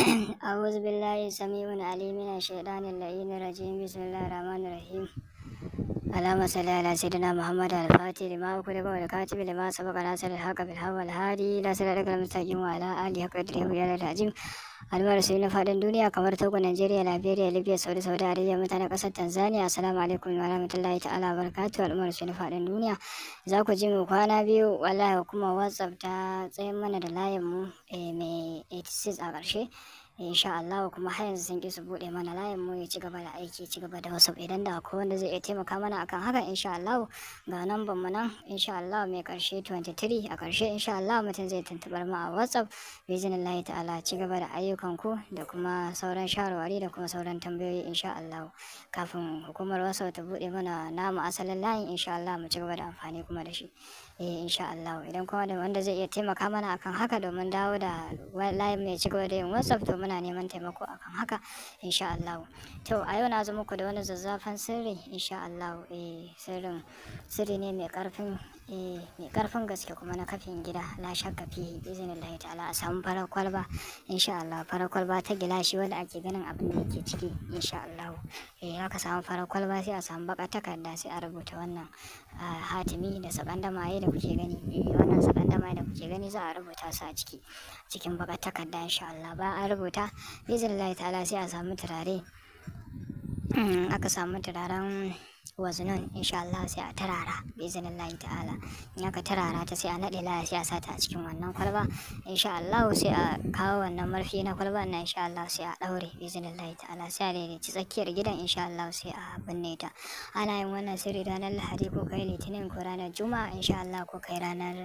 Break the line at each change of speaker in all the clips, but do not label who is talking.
أعوذ بالله السميع العليم من الشيطان اللعين الرجيم بسم الله الرحمن الرحيم اللهم صل على سيدنا محمد الفاتح لما أغلق والكاتب لما سبق ناصر الحق بالحق والهادي إلى صراطك المستقيم وعلى آله حق قدره وجلاله العظيم albarsu na faɗin duniya kamar togo nigeria liberia libya saudi saudi arabia mutanen ƙasar tanzania assalamu alaikum wa rahmatullahi ta'ala barakatu albarsu na faɗin duniya za ku ji mu kwana biyu wallahi kuma whatsapp ta tsayin mana da layin mu mai 86 a ƙarshe insha Allah kuma har yanzu sun ki su bude mana layin mu ya ci gaba da aiki ci gaba da wasu idan da akwai wanda zai iya taimaka mana akan haka insha Allah ga namban mu nan insha Allah mai karshe 23 a karshe insha Allah mutum zai tuntubar mu a WhatsApp biznillahi ta'ala ci gaba da ayyukan ku da kuma sauran shawarwari da kuma sauran tambayoyi insha Allah kafin hukumar WhatsApp ta bude mana namu asalin layin insha Allah mu ci gaba da amfani kuma da shi eh insha Allah idan kuma da wanda zai iya taimaka mana akan haka domin dawo da layin mai ci gaba da yin WhatsApp to muna neman taimako akan haka insha Allah to a yau na zo muku da wani zazzafan sirri insha Allah eh sirrin sirri ne mai karfin eh mai karfin gaske kuma na kafin gida la shakka fi iznillahi ta'ala a samu farar kwalba insha Allah farar kwalba ta gilashi wanda ake ganin abin da yake ciki insha Allah eh aka samu farar kwalba sai a samu baka takarda sai a rubuta wannan hatimi da sakandamaye da kuke gani wannan sakandamaye da kuke gani za a rubuta su a ciki cikin baka takarda insha Allah ba a rubuta biznillahi ta'ala sai a samu turare aka samu turaren wazinan insha Allah sai a tarara biznillahi ta'ala in aka tarara ta sai a naɗe laya sai a sata a cikin wannan kwalba insha Allah sai a kawo wannan marfi na kwalba na insha Allah sai a ɗaure biznillahi ta'ala sai a daidaici tsakiyar gidan insha Allah sai a binne ta ana yin wannan sirri ranar lahadi ko kai litinin ko ranar juma'a insha Allah ko kai ranar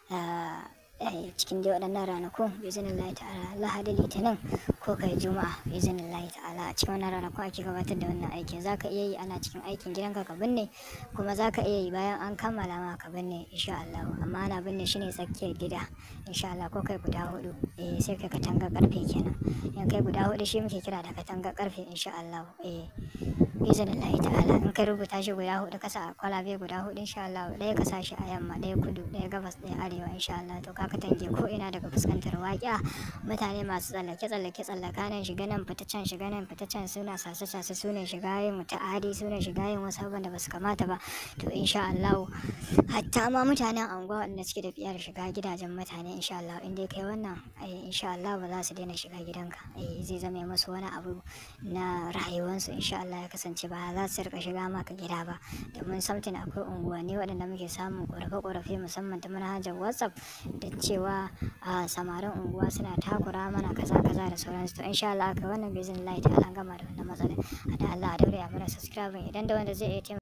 cikin dai waɗannan ranakun bizinin Allah ta'ala lahadi litinin ko kai juma'a bizinin Allah ta'ala a cikin wannan ranakun ake gabatar da wannan aikin za ka iya yi ana cikin aikin gidanka ka binne kuma za ka iya yi bayan an kammala ma ka binne insha Allah amma ana binne shi ne tsakiyar gida insha Allah ko kai guda hudu eh sai kai katanga karfe kenan in kai guda hudu shi muke kira da katanga karfe insha Allah eh bizinin Allah ta'ala in kai rubuta shi guda hudu kasa kwalabe guda hudu insha Allah ɗaya ka sa shi a yamma ɗaya kudu ɗaya gabas ɗaya arewa insha Allah to ka katange ko ina daga fuskantar waƙiya mutane masu tsallake tsallake tsallaka nan shiga nan fita can shiga nan fita can suna sace sace su ne shiga yin muta'adi su ne shiga yin wasu abubuwan da basu kamata ba to insha Allah hatta ma mutanen anguwa wanda suke da biyar shiga gidajen mutane insha Allah in dai kai wannan insha Allah ba za su daina shiga gidanka zai zama musu wani abu na rayuwarsu insha Allah ya kasance ba za su rika shiga maka gida ba domin samtin akwai unguwanni waɗanda muke samun ƙorafe-ƙorafe musamman ta manhajar WhatsApp da cewa a samarin unguwa suna takura mana kaza kaza da sauransu to insha Allah aka wannan bizin light an gama da wannan matsalar da Allah a daure a mana subscribe idan da wanda zai iya